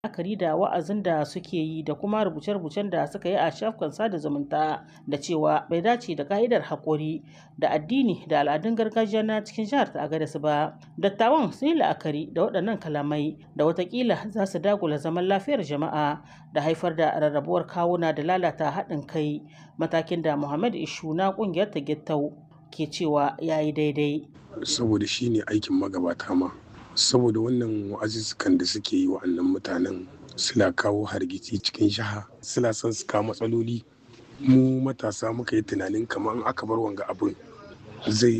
la'akari da wa'azin da suke yi da kuma rubuce-rubucen da suka yi a shafukan sada zumunta da cewa bai dace da ka'idar haƙuri da addini da al'adun gargajiya na cikin jihar ta Agadez ba. Dattawan sun yi la'akari da waɗannan kalamai da watakila za su dagula zaman lafiyar jama'a da haifar da rarrabuwar kawuna da lalata haɗin kai matakin da Muhammad Ishu na ƙungiyar ta Gittau ke cewa ya yi daidai. Saboda shi ne aikin magabata ma. Saboda wannan wa'azuzzukan da suke yi wa'annan mutanen suna kawo hargitsi cikin jiha suna son su kawo matsaloli mu matasa muka yi tunanin kamar aka bar wanga abin zai